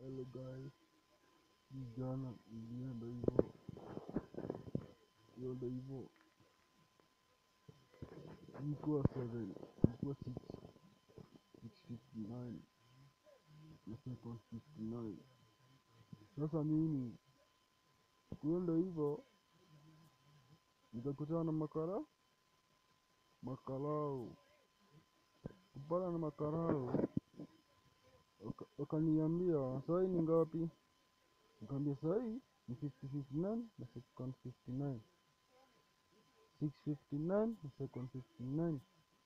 Hello guys, hii jana ilienda hivyo, ilienda hivyo, ilikuwa 7 ilikuwa 6 659 na second 59. Sasa mimi kuenda hivyo nikakutana na makara makarao, kupana na makarao waka- wakaniambia sahii ni ngapi? Nikamwambia sahii ni 5059 na second 59 659 na second 59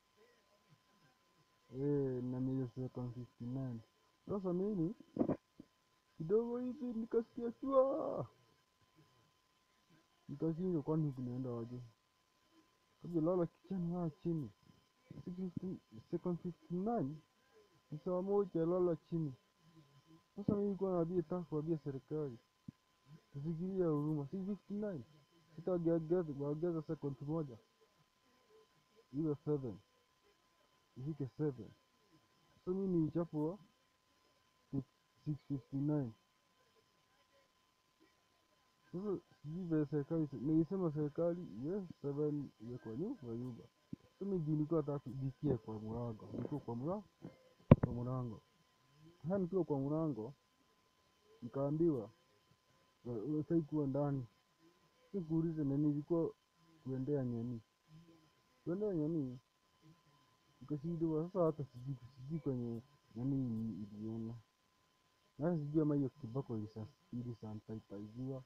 eh, na mia second 59. Sasa mimi kidogo hivi nikasikia chua, nikashindwa kwani kunaenda aje? Kabla lala kichani lala chini 615 second 59 ni saa moja lala chini. Sasa mimi nilikuwa naambia taka kuambia serikali tufikirie huruma, 659 sitageageza kuongeza second moja iwe 7 ifike 7. Sasa mimi nilichapwa 659 Sasa sijui vile serikali nilisema serikali yes, 7 iwe kwa nyu kwa nyumba. Sasa mimi juu nilikuwa nataka kubikia kwa mlango, nilikuwa kwa mlango kwa mlango. Sasa nikiwa kwa mlango nikaambiwa unafai kuwa ndani. Sikuuliza na nilikuwa kuendea nyani. Kuendea nyani nikashindwa sasa, hata sijui sijui kwenye nyani ili- iliona. Na sijui ama hiyo kiboko ilisa- ilisanitiziwa.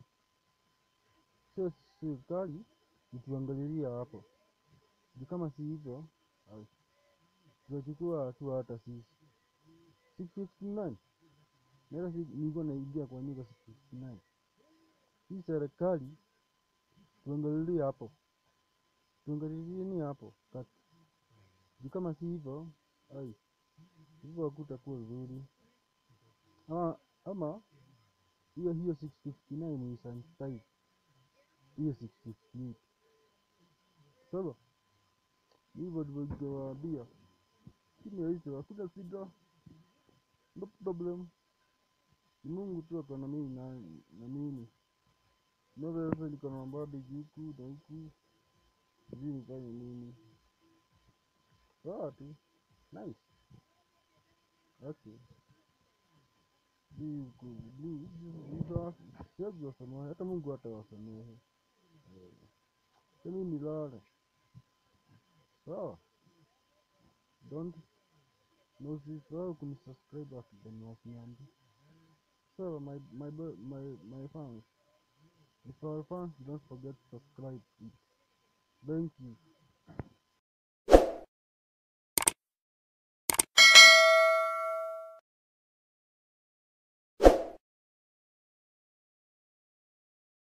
Sio serikali ituangalilia hapo. Juu kama si hivyo ai, tutachukua hatua hata sisi. 659 na hata si- nilikuwa naingia kwa nyumba 659. Hii serikali tuangalilie hapo, tuangalilie ni hapo kati. Juu kama si hivyo ai, hivyo hakutakuwa vizuri. Ama ama hiyo hiyo 659 ni sanitize hiyo 658. Sasa hivyo ndivyo ningewaambia, lakini hicho hakuna shida, no problem. Ni Mungu tu ako na mimi na, na mimi. Naweza sasa niko na mabadi huku na huku, sijui nifanye nini. Sawa tu, nice. Okay. Hii ku- hii- hii- hizo siwezi wasamehe, hata Mungu hatawasamehe. Sasa mimi nilale. Sawa, don't na usisahau kunisubscribe akidani wasinyambi. So my my bo- my my fans, if our fans don't forget to subscribe. Thank you.